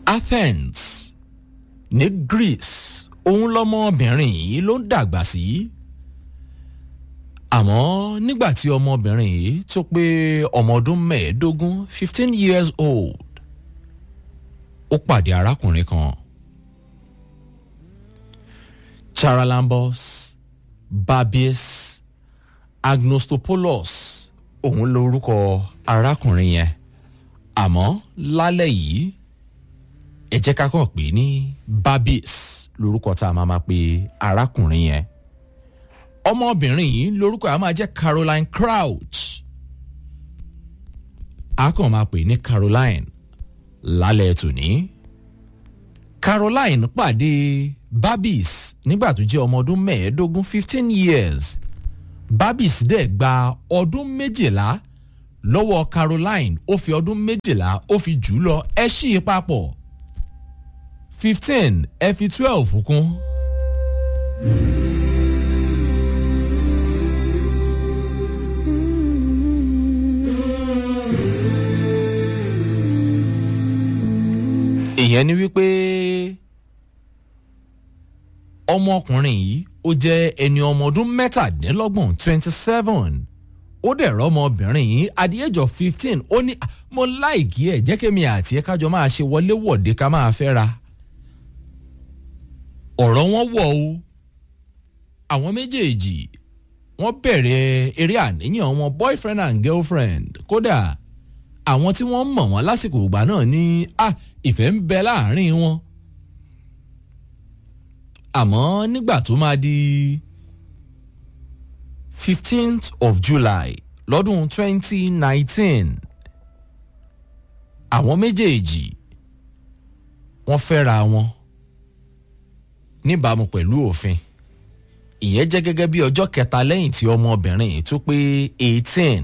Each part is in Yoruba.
athens ní greece òun lọmọbìnrin yìí ló ń dàgbà sí àmọ́ nígbà tí ọmọbìnrin yìí tó pé ọmọ ọdún mẹ́ẹ̀ẹ́dógún fifteen years old ó pàdé arákùnrin kan charalambos babies agnostopoulos òun lorúkọ arákùnrin yẹn àmọ́ lálẹ́ yìí ẹ jẹ́ ká kàn pé ní babies lorúkọ tá a máa máa pe arákùnrin yẹn ọmọbìnrin yìí lorúkọ ẹ̀ á máa jẹ́ caroline crouch a kàn máa pè ní caroline lálẹ́ tòní caroline pàdé babies nígbà tó jẹ́ ọmọ ọdún mẹ́ẹ̀ẹ́dógún fifteen years babies dẹ̀ gba ọdún méjìlá lọ́wọ́ caroline ó fi ọdún méjìlá ó fi jù ú lọ ẹ ṣí i papọ̀ fifteen ẹ fi twelve kún. ìyẹn ni wípé ọmọkùnrin yìí ó jẹ́ ẹni ọmọ ọdún mẹ́tàdínlọ́gbọ̀n twenty seven ó dẹ̀ rọ́mọbìnrin yìí at the age of fifteen ó ní mo láìkí ẹ̀ jẹ́ kémi àti ẹ̀ kájọ máa ṣe wọléwọ̀de ká máa fẹ́ ra ọ̀rọ̀ wọn wọ̀ o àwọn méjèèjì wọ́n bẹ̀rẹ̀ eré àníyàn wọn boyfriend and girlfriend kódà àwọn tí wọ́n mọ̀ wọ́n lásìkò ìgbà náà ní à ìfẹ́ ń bẹ láàrin wọn àmọ́ nígbà tó máa di fifteenth of july lọ́dún twenty nineteen àwọn méjèèjì wọ́n fẹ́ra wọn níbàámu pẹ̀lú òfin ìyẹn jẹ́ gẹ́gẹ́ bí ọjọ́ kẹta lẹ́yìn tí ọmọbìnrin tó pé eighteen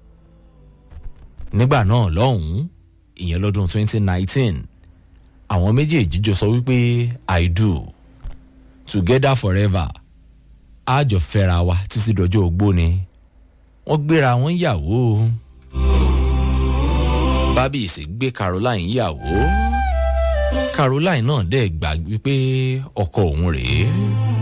nígbà náà lọ́hùn-ún ìyẹn lọ́dún twenty nineteen àwọn méjèèjì jọ sọ wípé i do together forever a jọ fẹ́ra wa títí dọjọ́ ogbó ni wọ́n gbéra wọn yàwó bábíyèsí gbé caroline yàwó caroline náà dẹ̀ gbà wípé ọkọ òun rèé.